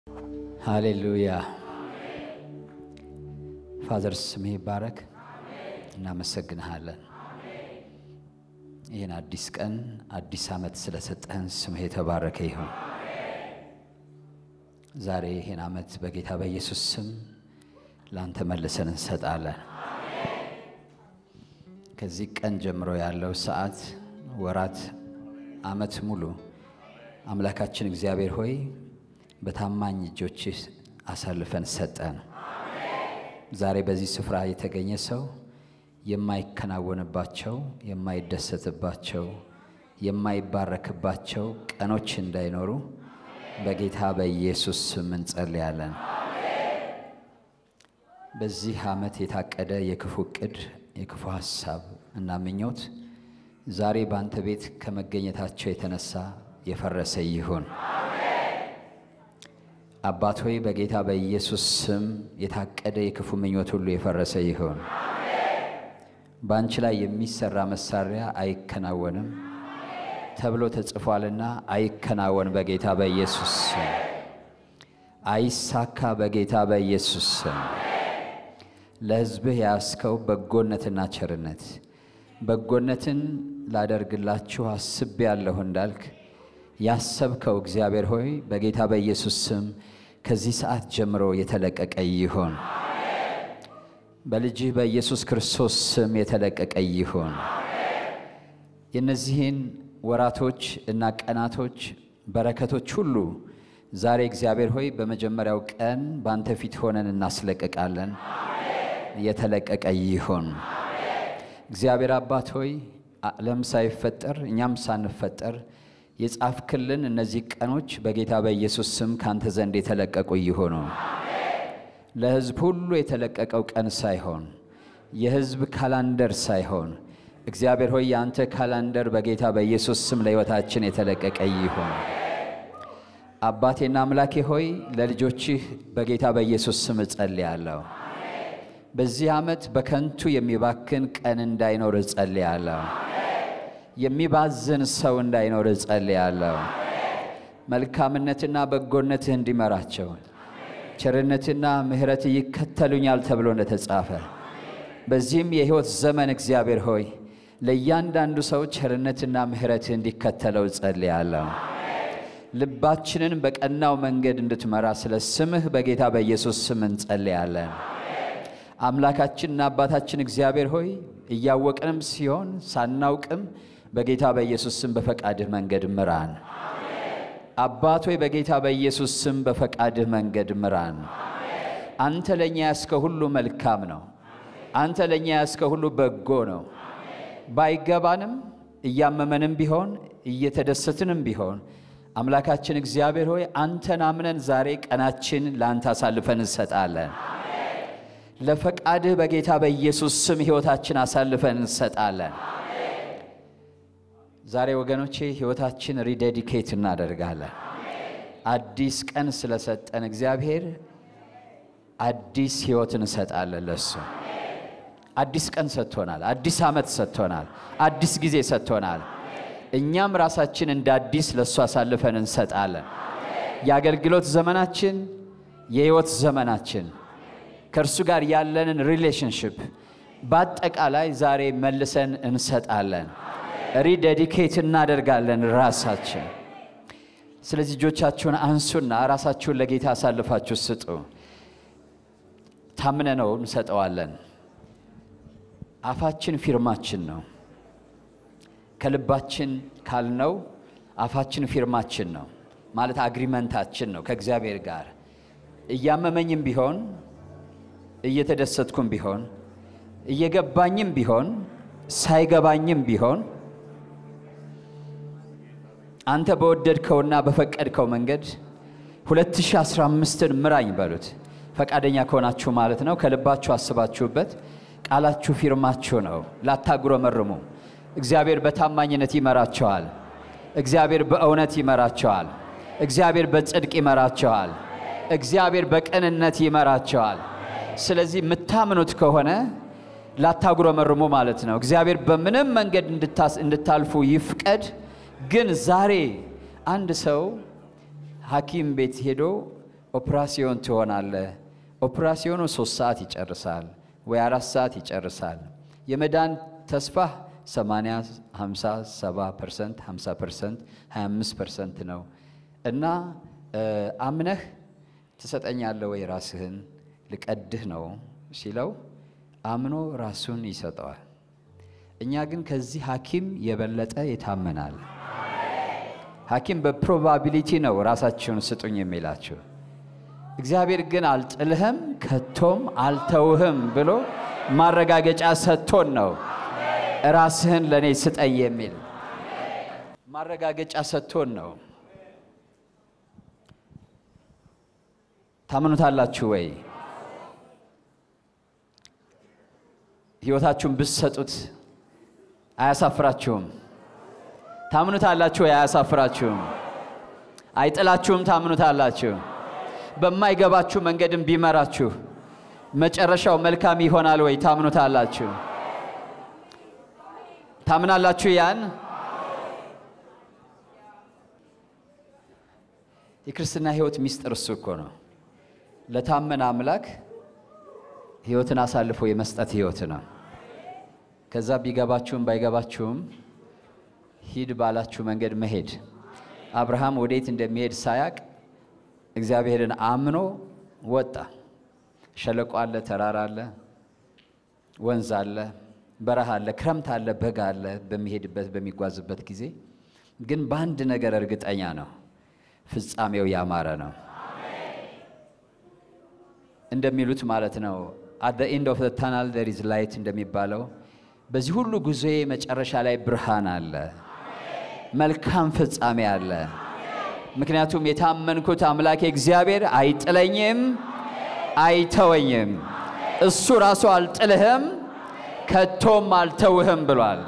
ሃሌሉያ ፋዘር ስምህ ይባረክ። እናመሰግንሃለን። ይህን አዲስ ቀን አዲስ ዓመት ስለሰጠህን ስምህ የተባረከ ይሁን። ዛሬ ይህን ዓመት በጌታ በኢየሱስ ስም ለአንተ መልሰን እንሰጣለን። ከዚህ ቀን ጀምሮ ያለው ሰዓት፣ ወራት፣ ዓመት ሙሉ አምላካችን እግዚአብሔር ሆይ በታማኝ እጆችህ አሳልፈን ሰጠን። ዛሬ በዚህ ስፍራ የተገኘ ሰው የማይከናወንባቸው፣ የማይደሰትባቸው፣ የማይባረክባቸው ቀኖች እንዳይኖሩ በጌታ በኢየሱስ ስም እንጸልያለን። በዚህ ዓመት የታቀደ የክፉ ዕቅድ፣ የክፉ ሐሳብ እና ምኞት ዛሬ በአንተ ቤት ከመገኘታቸው የተነሳ የፈረሰ ይሁን። አባት ሆይ በጌታ በኢየሱስ ስም የታቀደ የክፉ ምኞት ሁሉ የፈረሰ ይሁን። በአንቺ ላይ የሚሰራ መሳሪያ አይከናወንም ተብሎ ተጽፏልና አይከናወን በጌታ በኢየሱስ ስም። አይሳካ በጌታ በኢየሱስ ስም። ለሕዝብህ ያስከው በጎነትና ቸርነት በጎነትን ላደርግላችሁ አስቤያለሁ እንዳልክ ያሰብከው እግዚአብሔር ሆይ በጌታ በኢየሱስ ስም ከዚህ ሰዓት ጀምሮ የተለቀቀ ይሁን። በልጅህ በኢየሱስ ክርስቶስ ስም የተለቀቀ ይሁን። የእነዚህን ወራቶች እና ቀናቶች በረከቶች ሁሉ ዛሬ እግዚአብሔር ሆይ በመጀመሪያው ቀን በአንተ ፊት ሆነን እናስለቅቃለን። የተለቀቀ ይሁን። እግዚአብሔር አባት ሆይ ዓለም ሳይፈጠር እኛም ሳንፈጠር የጻፍክልን እነዚህ ቀኖች በጌታ በኢየሱስ ስም ካንተ ዘንድ የተለቀቁ ይሆኑ። ለሕዝብ ሁሉ የተለቀቀው ቀን ሳይሆን የሕዝብ ካላንደር ሳይሆን እግዚአብሔር ሆይ የአንተ ካላንደር በጌታ በኢየሱስ ስም ለሕይወታችን የተለቀቀ ይሆን። አባቴና አምላኬ ሆይ ለልጆችህ በጌታ በኢየሱስ ስም እጸልያለሁ። በዚህ ዓመት በከንቱ የሚባክን ቀን እንዳይኖር እጸልያለሁ። የሚባዝን ሰው እንዳይኖር እጸልያለሁ። መልካምነትና በጎነትህ እንዲመራቸው ቸርነትና ምሕረት ይከተሉኛል ተብሎ እንደተጻፈ በዚህም የሕይወት ዘመን እግዚአብሔር ሆይ ለእያንዳንዱ ሰው ቸርነትና ምሕረትህ እንዲከተለው እጸልያለሁ። ልባችንን በቀናው መንገድ እንድትመራ ስለ ስምህ በጌታ በኢየሱስ ስም እንጸልያለን። አምላካችንና አባታችን እግዚአብሔር ሆይ እያወቅንም ሲሆን ሳናውቅም በጌታ በኢየሱስ ስም በፈቃድህ መንገድ ምራን። አባት ሆይ በጌታ በኢየሱስ ስም በፈቃድህ መንገድ ምራን። አንተ ለእኛ ያስከ ሁሉ መልካም ነው። አንተ ለእኛ ያስከ ሁሉ በጎ ነው። ባይገባንም እያመመንም ቢሆን እየተደሰትንም ቢሆን አምላካችን እግዚአብሔር ሆይ አንተን አምነን ዛሬ ቀናችን ለአንተ አሳልፈን እንሰጣለን። ለፈቃድህ በጌታ በኢየሱስ ስም ሕይወታችን አሳልፈን እንሰጣለን። ዛሬ ወገኖቼ ሕይወታችን ሪዴዲኬት እናደርጋለን። አዲስ ቀን ስለሰጠን እግዚአብሔር አዲስ ሕይወት እንሰጣለን ለሱ። አዲስ ቀን ሰጥቶናል። አዲስ ዓመት ሰጥቶናል። አዲስ ጊዜ ሰጥቶናል። እኛም ራሳችን እንደ አዲስ ለእሱ አሳልፈን እንሰጣለን። የአገልግሎት ዘመናችን፣ የሕይወት ዘመናችን ከእርሱ ጋር ያለንን ሪሌሽንሽፕ በአጠቃላይ ዛሬ መልሰን እንሰጣለን። ሪዴዲኬት እናደርጋለን ራሳችን። ስለዚህ እጆቻችሁን አንሱና ራሳችሁን ለጌታ አሳልፋችሁ ስጡ። ታምነ ነው እንሰጠዋለን። አፋችን ፊርማችን ነው። ከልባችን ካልነው አፋችን ፊርማችን ነው ማለት አግሪመንታችን ነው ከእግዚአብሔር ጋር እያመመኝም ቢሆን እየተደሰትኩም ቢሆን እየገባኝም ቢሆን ሳይገባኝም ቢሆን አንተ በወደድከውና በፈቀድከው መንገድ 2015ን ምራኝ በሉት። ፈቃደኛ ከሆናችሁ ማለት ነው። ከልባችሁ አስባችሁበት ቃላችሁ ፊርማችሁ ነው። ላታጉረመርሙ። እግዚአብሔር በታማኝነት ይመራቸዋል። እግዚአብሔር በእውነት ይመራቸዋል። እግዚአብሔር በጽድቅ ይመራቸዋል። እግዚአብሔር በቅንነት ይመራቸዋል። ስለዚህ የምታምኑት ከሆነ ላታጉረመርሙ ማለት ነው። እግዚአብሔር በምንም መንገድ እንድታልፉ ይፍቀድ። ግን ዛሬ አንድ ሰው ሐኪም ቤት ሄዶ ኦፕራሲዮን ትሆናለህ። ኦፕራሲዮኑ ሶስት ሰዓት ይጨርሳል ወይ አራት ሰዓት ይጨርሳል። የመዳን ተስፋህ 80፣ 50፣ 70 ፐርሰንት፣ 50 ፐርሰንት፣ 25 ፐርሰንት ነው እና አምነህ ትሰጠኛለህ ወይ ራስህን ልቀድህ ነው ሲለው አምኖ ራሱን ይሰጠዋል። እኛ ግን ከዚህ ሐኪም የበለጠ ይታመናል። ሐኪም በፕሮባቢሊቲ ነው ራሳችሁን ስጡኝ የሚላችሁ። እግዚአብሔር ግን አልጥልህም ከቶም አልተውህም ብሎ ማረጋገጫ ሰጥቶን ነው ራስህን ለእኔ ስጠኝ የሚል ማረጋገጫ ሰጥቶን ነው። ታምኑታላችሁ ወይ? ሕይወታችሁን ብትሰጡት አያሳፍራችሁም? ታምኑታላችሁ ወይ? አያሳፍራችሁም? አይጥላችሁም? ታምኑታላችሁ? በማይገባችሁ መንገድም ቢመራችሁ መጨረሻው መልካም ይሆናል ወይ? ታምኑታላችሁ? ታምናላችሁ? ያን የክርስትና ሕይወት ሚስጥር እሱ እኮ ነው። ለታመነ አምላክ ሕይወትን አሳልፎ የመስጠት ሕይወት ነው። ከዛ ቢገባችሁም ባይገባችሁም ሂድ ባላችሁ መንገድ መሄድ። አብርሃም ወዴት እንደሚሄድ ሳያቅ እግዚአብሔርን አምኖ ወጣ። ሸለቆ አለ፣ ተራራ አለ፣ ወንዝ አለ፣ በረሃ አለ፣ ክረምት አለ፣ በጋ አለ። በሚሄድበት በሚጓዝበት ጊዜ ግን በአንድ ነገር እርግጠኛ ነው፣ ፍጻሜው ያማረ ነው እንደሚሉት ማለት ነው። አት ዘ ኤንድ ኦፍ ዘ ታናል ዜር ኢዝ ላይት እንደሚባለው በዚህ ሁሉ ጉዞዬ መጨረሻ ላይ ብርሃን አለ፣ መልካም ፍጻሜ አለ። ምክንያቱም የታመንኩት አምላኬ እግዚአብሔር አይጥለኝም፣ አይተወኝም። እሱ ራሱ አልጥልህም፣ ከቶም አልተውህም ብሏል።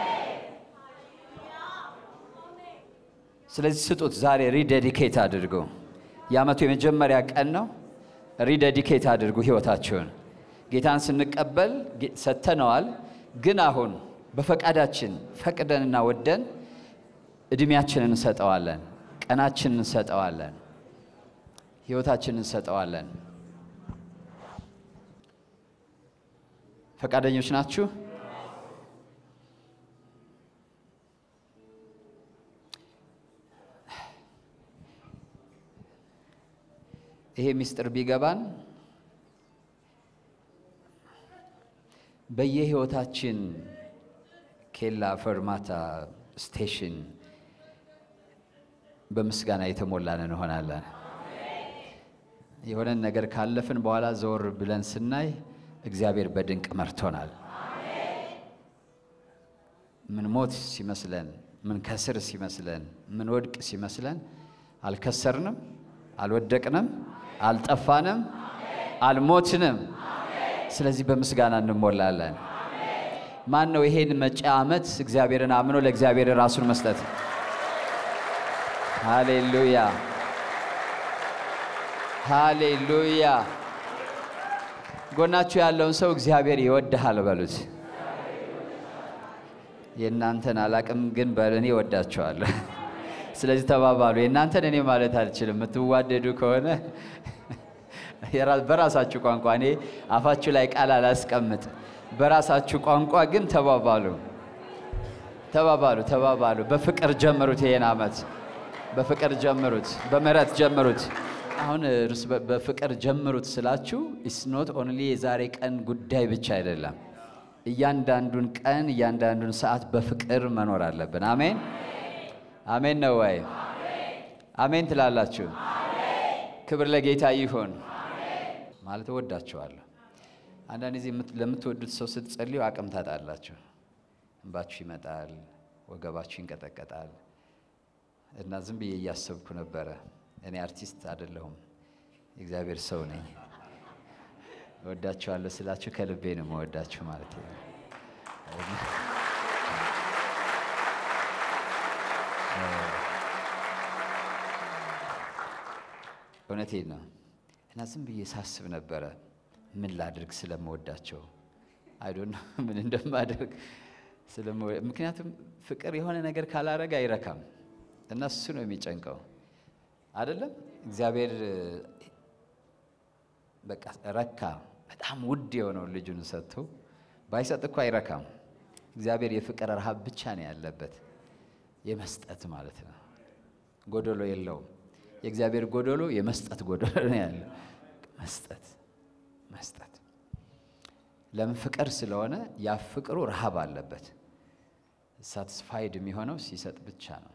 ስለዚህ ስጡት። ዛሬ ሪዴዲኬት አድርጉ። የዓመቱ የመጀመሪያ ቀን ነው። ሪዴዲኬት አድርጉ ህይወታችሁን። ጌታን ስንቀበል ሰጥተነዋል። ግን አሁን በፈቃዳችን ፈቅደንና ወደን እድሜያችንን እንሰጠዋለን፣ ቀናችንን እንሰጠዋለን፣ ህይወታችንን እንሰጠዋለን። ፈቃደኞች ናችሁ? ይሄ ምስጢር ቢገባን በየህይወታችን ኬላ፣ ፈርማታ፣ ስቴሽን በምስጋና የተሞላን እንሆናለን። የሆነን ነገር ካለፍን በኋላ ዘወር ብለን ስናይ እግዚአብሔር በድንቅ መርቶናል። ምን ሞት ሲመስለን፣ ምን ከስር ሲመስለን፣ ምን ወድቅ ሲመስለን አልከሰርንም፣ አልወደቅንም፣ አልጠፋንም፣ አልሞትንም። ስለዚህ በምስጋና እንሞላለን። ማን ነው ይሄን መጪ ዓመት እግዚአብሔርን አምኖ ለእግዚአብሔር ራሱን መስጠት? ሃሌሉያ ሃሌሉያ። ጎናችሁ ያለውን ሰው እግዚአብሔር ይወድሃል በሉት። የእናንተን አላቅም፣ ግን በእኔ እወዳቸዋለሁ። ስለዚህ ተባባሉ። የእናንተን እኔ ማለት አልችልም። የምትዋደዱ ከሆነ በራሳችሁ ቋንቋ እኔ አፋችሁ ላይ ቃል አላስቀምጥ። በራሳችሁ ቋንቋ ግን ተባባሉ፣ ተባባሉ፣ ተባባሉ። በፍቅር ጀምሩት። ይሄን ዓመት በፍቅር ጀምሩት፣ በምህረት ጀምሩት። አሁን እርስ በፍቅር ጀምሩት ስላችሁ ኢስ ኖት ኦንሊ የዛሬ ቀን ጉዳይ ብቻ አይደለም። እያንዳንዱን ቀን እያንዳንዱን ሰዓት በፍቅር መኖር አለብን። አሜን አሜን ነው ወይ? አሜን ትላላችሁ? ክብር ለጌታ ይሁን። ማለት እወዳችኋለሁ። አንዳንድ ጊዜ ለምትወዱት ሰው ስትጸልዩ አቅም ታጣላችሁ። እንባችሁ ይመጣል፣ ወገባችሁ ይንቀጠቀጣል። እና ዝም ብዬ እያሰብኩ ነበረ። እኔ አርቲስት አይደለሁም፣ የእግዚአብሔር ሰው ነኝ። እወዳችኋለሁ ስላችሁ ከልቤ ነው መወዳችሁ ማለት ነው። እውነቴን ነው። እና ዝም ብዬ ሳስብ ነበረ ምን ላድርግ ስለምወዳቸው አይዶን ምን እንደማደርግ ምክንያቱም ፍቅር የሆነ ነገር ካላረግ አይረካም እና እሱ ነው የሚጨንቀው አይደለም እግዚአብሔር በቃ ረካ። በጣም ውድ የሆነውን ልጁን ሰጥቶ ባይሰጥ እኮ አይረካም። እግዚአብሔር የፍቅር ረሃብ ብቻ ነው ያለበት፣ የመስጠት ማለት ነው። ጎደሎ የለውም። የእግዚአብሔር ጎደሎ የመስጠት ጎደሎ ነው ያለው። መስጠት መስጠት ለምን ፍቅር ስለሆነ ያ ፍቅሩ ረሃብ አለበት። ሳትስፋይድ የሚሆነው ሲሰጥ ብቻ ነው።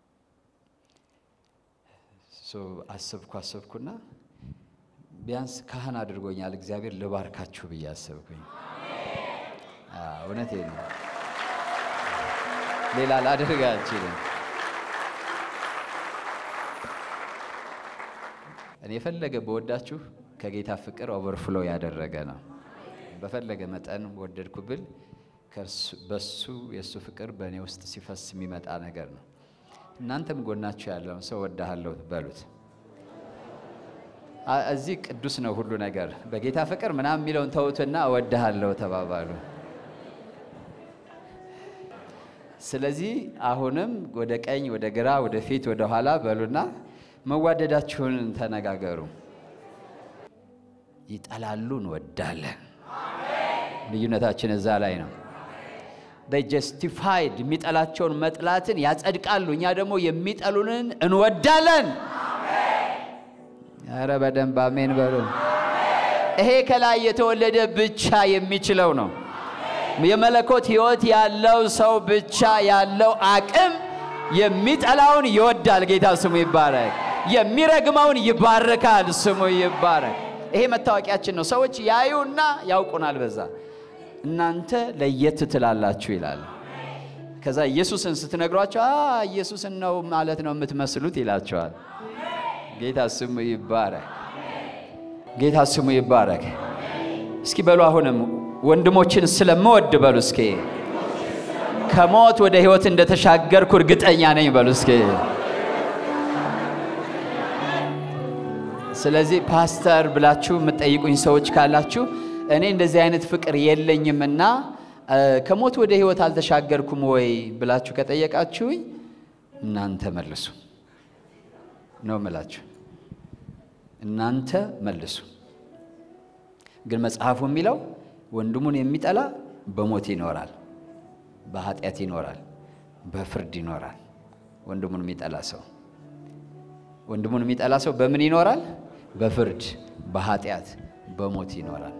አሰብኩ አሰብኩና ቢያንስ ካህን አድርጎኛል እግዚአብሔር ልባርካችሁ ብዬ አሰብኩኝ። እውነቴ ነው። ሌላ ላደርግ አልችልም። እኔ የፈለገ በወዳችሁ ከጌታ ፍቅር ኦቨርፍሎ ያደረገ ነው። በፈለገ መጠን ወደድኩ ብል በሱ የእሱ ፍቅር በእኔ ውስጥ ሲፈስ የሚመጣ ነገር ነው። እናንተም ጎናችሁ ያለውን ሰው ወዳሃለሁ በሉት። እዚህ ቅዱስ ነው ሁሉ ነገር። በጌታ ፍቅር ምናምን የሚለውን ተውትና እወድሃለሁ ተባባሉ። ስለዚህ አሁንም ወደ ቀኝ፣ ወደ ግራ፣ ወደ ፊት፣ ወደ ኋላ በሉና መዋደዳችሁን ተነጋገሩ። ይጠላሉ፣ እንወዳለን። ልዩነታችን እዛ ላይ ነው። ጀስቲፋይድ የሚጠላቸውን መጥላትን ያጸድቃሉ። እኛ ደግሞ የሚጠሉንን እንወዳለን። ኧረ በደንብ አሜን በሉ። ይሄ ከላይ የተወለደ ብቻ የሚችለው ነው። የመለኮት ሕይወት ያለው ሰው ብቻ ያለው አቅም የሚጠላውን ይወዳል። ጌታ ስሙ ይባረክ። የሚረግመውን ይባርካል። ስሙ ይባረክ። ይሄ መታወቂያችን ነው። ሰዎች ያዩና ያውቁናል። በዛ እናንተ ለየት ትላላችሁ ይላል። ከዛ ኢየሱስን ስትነግሯቸው ኢየሱስን ነው ማለት ነው የምትመስሉት ይላቸዋል። ጌታ ስሙ ይባረክ። ጌታ ስሙ ይባረክ። እስኪ በሉ አሁንም ወንድሞችን ስለምወድ በሉ እስኪ ከሞት ወደ ሕይወት እንደተሻገርኩ እርግጠኛ ነኝ በሉ እስኪ። ስለዚህ ፓስተር ብላችሁ የምትጠይቁኝ ሰዎች ካላችሁ እኔ እንደዚህ አይነት ፍቅር የለኝምና ከሞት ወደ ሕይወት አልተሻገርኩም ወይ ብላችሁ ከጠየቃችሁኝ እናንተ መልሱ ነው ምላችሁ። እናንተ መልሱ። ግን መጽሐፉ የሚለው ወንድሙን የሚጠላ በሞት ይኖራል፣ በኃጢአት ይኖራል፣ በፍርድ ይኖራል። ወንድሙን የሚጠላ ሰው ወንድሙን የሚጠላ ሰው በምን ይኖራል? በፍርድ፣ በኃጢአት፣ በሞት ይኖራል።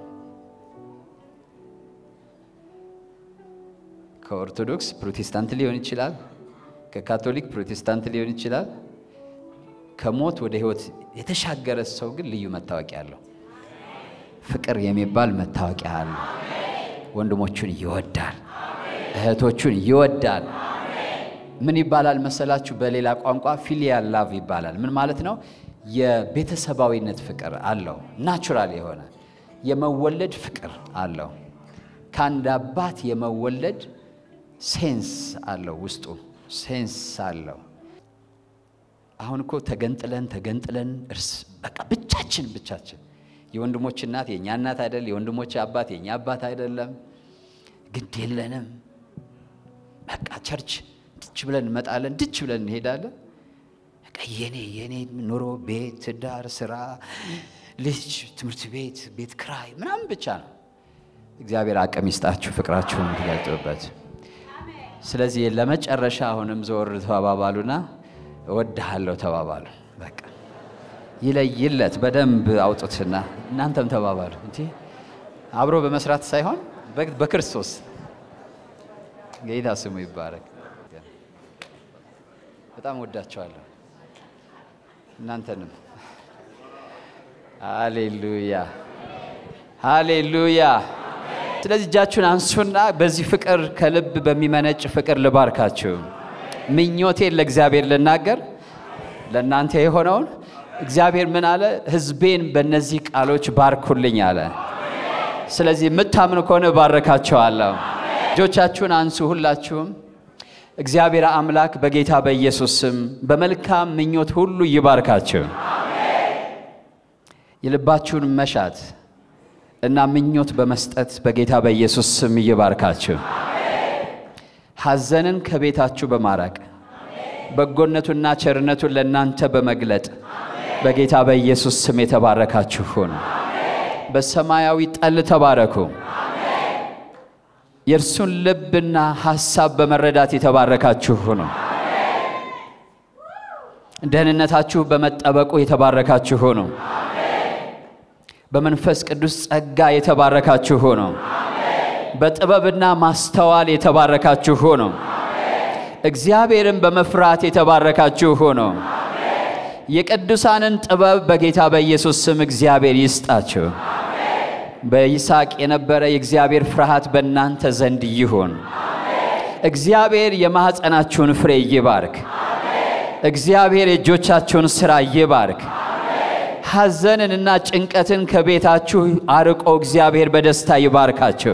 ከኦርቶዶክስ ፕሮቴስታንት ሊሆን ይችላል። ከካቶሊክ ፕሮቴስታንት ሊሆን ይችላል። ከሞት ወደ ሕይወት የተሻገረ ሰው ግን ልዩ መታወቂያ አለው። ፍቅር የሚባል መታወቂያ አለው። ወንድሞቹን ይወዳል፣ እህቶቹን ይወዳል። ምን ይባላል መሰላችሁ? በሌላ ቋንቋ ፊሊያል ላቭ ይባላል። ምን ማለት ነው? የቤተሰባዊነት ፍቅር አለው። ናቹራል የሆነ የመወለድ ፍቅር አለው። ከአንድ አባት የመወለድ ሴንስ አለው፣ ውስጡ ሴንስ አለው። አሁን እኮ ተገንጥለን ተገንጥለን እርስ በቃ ብቻችን ብቻችን የወንድሞች እናት የእኛ እናት አይደል፣ የወንድሞች አባት የእኛ አባት አይደለም። ግድ የለንም። በቃ ቸርች ድች ብለን እንመጣለን፣ ድች ብለን እንሄዳለን። በቃ የኔ የኔ ኑሮ ቤት፣ ትዳር፣ ስራ፣ ልጅ፣ ትምህርት ቤት፣ ቤት ክራይ ምናምን ብቻ ነው። እግዚአብሔር አቅም ይስጣችሁ ፍቅራችሁን ትገልጡበት። ስለዚህ ለመጨረሻ አሁንም ዘወር ተባባሉና እወድሃለሁ ተባባሉ። በቃ ይለይለት በደንብ አውጡትና እናንተም ተባባሉ። እንጂ አብሮ በመስራት ሳይሆን በክርስቶስ ጌታ ስሙ ይባረክ። በጣም ወዳቸዋለሁ እናንተንም። ሃሌሉያ ሃሌሉያ። ስለዚህ እጃችሁን አንሱና በዚህ ፍቅር ከልብ በሚመነጭ ፍቅር ልባርካችሁ። ምኞቴን ለእግዚአብሔር ልናገር ለእናንተ የሆነውን እግዚአብሔር ምን አለ? ሕዝቤን በእነዚህ ቃሎች ባርኩልኝ አለ። ስለዚህ የምታምኑ ከሆነ ባረካቸዋለሁ። እጆቻችሁን አንሱ ሁላችሁም። እግዚአብሔር አምላክ በጌታ በኢየሱስ ስም በመልካም ምኞት ሁሉ ይባርካችሁ። የልባችሁን መሻት እና ምኞት በመስጠት በጌታ በኢየሱስ ስም ይባርካችሁ። ሐዘንን ከቤታችሁ በማራቅ በጎነቱና ቸርነቱን ለእናንተ በመግለጥ በጌታ በኢየሱስ ስም የተባረካችሁ ሁኑ። በሰማያዊ ጠል ተባረኩ። የእርሱን ልብና ሐሳብ በመረዳት የተባረካችሁ ሁኑ። ደህንነታችሁ በመጠበቁ የተባረካችሁ ሁኑ። በመንፈስ ቅዱስ ጸጋ የተባረካችሁ ሁኑ። በጥበብና ማስተዋል የተባረካችሁ ሁኑ። እግዚአብሔርን በመፍራት የተባረካችሁ ሁኑ። የቅዱሳንን ጥበብ በጌታ በኢየሱስ ስም እግዚአብሔር ይስጣችሁ። በይስሐቅ የነበረ የእግዚአብሔር ፍርሃት በእናንተ ዘንድ ይሁን። እግዚአብሔር የማኅፀናችሁን ፍሬ ይባርክ። እግዚአብሔር የእጆቻችሁን ሥራ ይባርክ። ሐዘንንና ጭንቀትን ከቤታችሁ አርቆ እግዚአብሔር በደስታ ይባርካችሁ።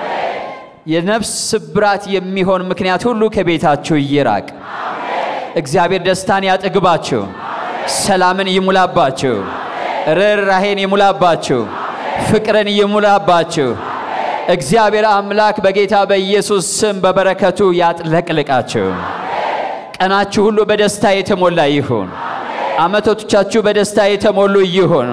የነፍስ ስብራት የሚሆን ምክንያት ሁሉ ከቤታችሁ ይራቅ። እግዚአብሔር ደስታን ያጠግባችሁ፣ ሰላምን ይሙላባችሁ፣ ርኅራሄን ይሙላባችሁ፣ ፍቅርን ይሙላባችሁ። እግዚአብሔር አምላክ በጌታ በኢየሱስ ስም በበረከቱ ያጥለቅልቃችሁ። ቀናችሁ ሁሉ በደስታ የተሞላ ይሁን። ዓመቶቻችሁ በደስታ የተሞሉ ይሁኑ።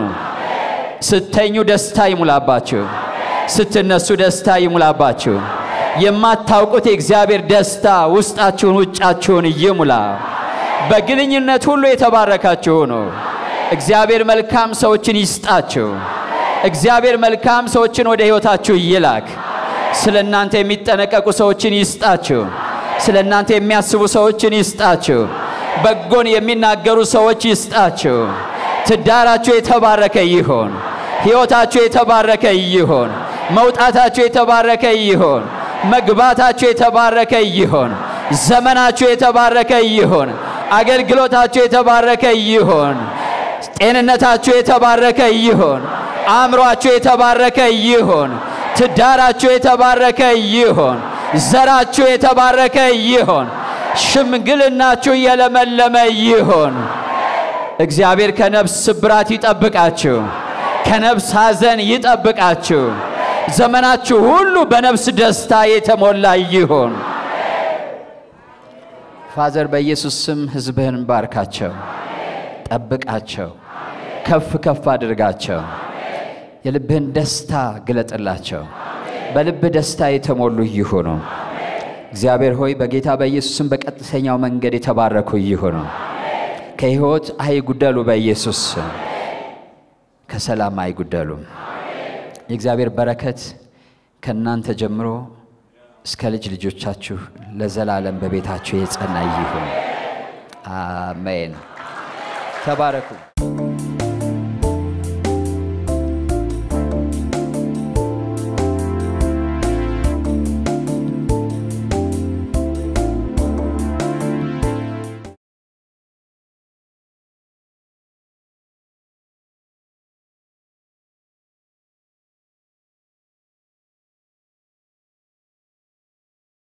ስተኙ ደስታ ይሙላባችሁ፣ ስትነሱ ደስታ ይሙላባችሁ። የማታውቁት የእግዚአብሔር ደስታ ውስጣችሁን ውጫችሁን ይሙላ። በግንኙነት ሁሉ የተባረካችሁ ሁኑ። እግዚአብሔር መልካም ሰዎችን ይስጣችሁ። እግዚአብሔር መልካም ሰዎችን ወደ ሕይወታችሁ ይላክ። ስለ እናንተ የሚጠነቀቁ ሰዎችን ይስጣችሁ። ስለ እናንተ የሚያስቡ ሰዎችን ይስጣችሁ። በጎን የሚናገሩ ሰዎች ይስጣችሁ። ትዳራችሁ የተባረከ ይሆን። ሕይወታችሁ የተባረከ ይሆን። መውጣታችሁ የተባረከ ይሆን። መግባታችሁ የተባረከ ይሆን። ዘመናችሁ የተባረከ ይሆን። አገልግሎታችሁ የተባረከ ይሆን። ጤንነታችሁ የተባረከ ይሆን። አእምሯችሁ የተባረከ ይሆን። ትዳራችሁ የተባረከ ይሆን። ዘራችሁ የተባረከ ይሆን። ሽምግልናችሁ የለመለመ ይሆን። እግዚአብሔር ከነፍስ ስብራት ይጠብቃችሁ፣ ከነፍስ ሐዘን ይጠብቃችሁ። ዘመናችሁ ሁሉ በነፍስ ደስታ የተሞላ ይሆን። ፋዘር በኢየሱስ ስም ሕዝብህን ባርካቸው፣ ጠብቃቸው፣ ከፍ ከፍ አድርጋቸው። የልብህን ደስታ ግለጥላቸው። በልብህ ደስታ የተሞሉ ይሁኑ። እግዚአብሔር ሆይ በጌታ በኢየሱስ ስም በቀጥተኛው መንገድ የተባረኩ ይሁኑ። ከሕይወት አይጉደሉ። በኢየሱስ ስም ከሰላም አይጉደሉም። የእግዚአብሔር በረከት ከእናንተ ጀምሮ እስከ ልጅ ልጆቻችሁ ለዘላለም በቤታችሁ የጸና ይሁን። አሜን። ተባረኩ።